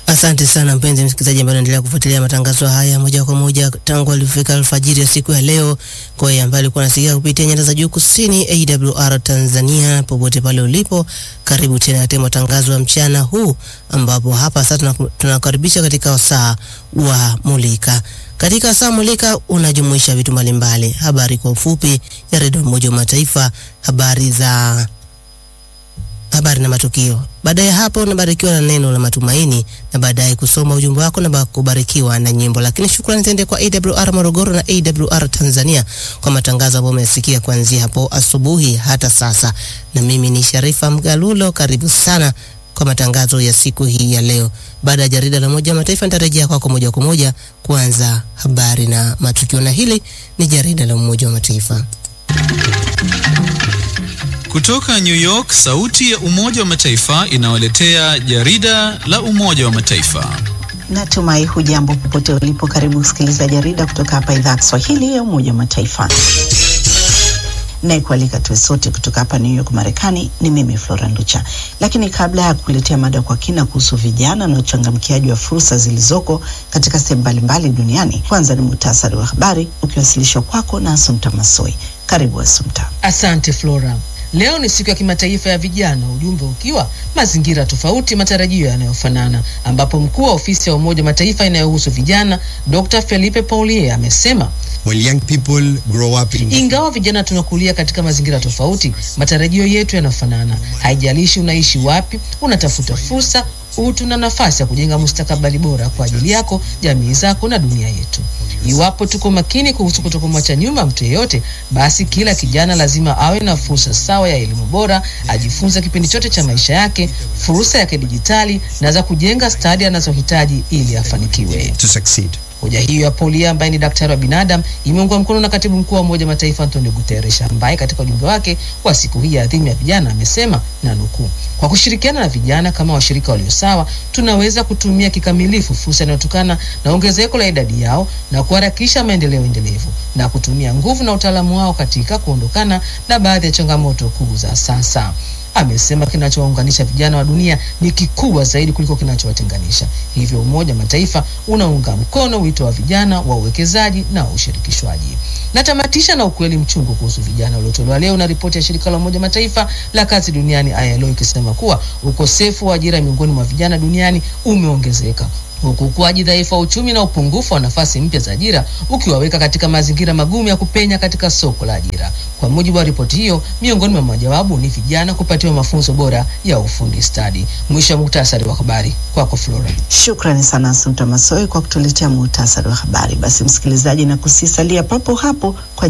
Asante sana mpenzi msikilizaji ambaye unaendelea kufuatilia matangazo haya moja kwa moja tangu alifika alfajiri ya siku ya leo. Kwa hiyo ambaye alikuwa anasikia kupitia nyanda za juu kusini AWR Tanzania, popote pale ulipo, karibu tena katika matangazo ya mchana huu, ambapo hapa sasa tunakaribisha katika wasaa wa Mulika. Katika saa Mulika unajumuisha vitu mbalimbali, habari kwa ufupi ya redio Umoja wa Mataifa, habari za habari na matukio. Baada ya hapo unabarikiwa na neno la matumaini na baadaye kusoma ujumbe wako na kubarikiwa na nyimbo. Lakini shukrani ziende kwa AWR Morogoro na AWR Tanzania kwa matangazo ambayo umesikia kuanzia hapo asubuhi hata sasa. Na mimi ni Sharifa Mgalulo, karibu sana kwa matangazo ya siku hii ya leo. Baada ya jarida la Umoja wa Mataifa nitarejea kwako moja kwa moja kuanza habari na matukio, na hili ni jarida la Umoja wa Mataifa. Kutoka New York, sauti ya Umoja wa Mataifa inawaletea jarida la Umoja wa Mataifa. Natumai hujambo popote ulipo. Karibu kusikiliza jarida kutoka hapa idhaa ya Kiswahili ya Umoja wa Mataifa. Nayekualika tuwe sote kutoka hapa New York, Marekani ni mimi Flora Nducha. Lakini kabla ya kukuletea mada kwa kina kuhusu vijana na uchangamkiaji wa fursa zilizoko katika sehemu mbalimbali duniani, kwanza ni muhtasari wa habari ukiwasilishwa kwako na Asumta Masoi. Karibu Asumta. Asante Flora. Leo ni siku ya kimataifa ya vijana, ujumbe ukiwa mazingira tofauti, matarajio yanayofanana, ambapo mkuu wa ofisi ya Umoja Mataifa inayohusu vijana Dr. Felipe Paulier amesema When young people grow up in... ingawa vijana tunakulia katika mazingira tofauti, matarajio yetu yanafanana. Haijalishi unaishi wapi, unatafuta fursa, utu na nafasi ya kujenga mustakabali bora kwa ajili yako, jamii zako na dunia yetu. Iwapo tuko makini kuhusu kutokumwacha nyuma mtu yeyote, basi kila kijana lazima awe na fursa sawa ya elimu bora, ajifunze kipindi chote cha maisha yake, fursa ya kidijitali na za kujenga stadi anazohitaji ili afanikiwe. to succeed. Hoja hiyo ya Paulia ambaye ni daktari wa binadamu imeungwa mkono na katibu mkuu wa Umoja wa Mataifa Antonio Guterres ambaye katika ujumbe wake wa siku hii ya adhimu ya vijana amesema na nukuu, kwa kushirikiana na vijana kama washirika walio sawa, tunaweza kutumia kikamilifu fursa inayotokana na ongezeko la idadi yao na kuharakisha maendeleo endelevu na kutumia nguvu na utaalamu wao katika kuondokana na baadhi ya changamoto kuu za sasa. Amesema kinachowaunganisha vijana wa dunia ni kikubwa zaidi kuliko kinachowatenganisha. Hivyo Umoja wa Mataifa unaunga mkono wito wa vijana wa uwekezaji na ushirikishwaji. Natamatisha na ukweli mchungu kuhusu vijana uliotolewa leo na ripoti ya shirika la Umoja wa Mataifa la kazi duniani ILO ikisema kuwa ukosefu wa ajira miongoni mwa vijana duniani umeongezeka huku ukuaji dhaifu wa uchumi na upungufu wa nafasi mpya za ajira ukiwaweka katika mazingira magumu ya kupenya katika soko la ajira. Kwa mujibu wa ripoti hiyo, miongoni mwa majawabu ni vijana kupatiwa mafunzo bora ya ufundi stadi. Mwisho wa muktasari wa habari, kwako Flora. Shukrani sana Asumta Masoi kwa kutuletea muhtasari wa habari. Basi msikilizaji, na kusisalia papo hapo kwa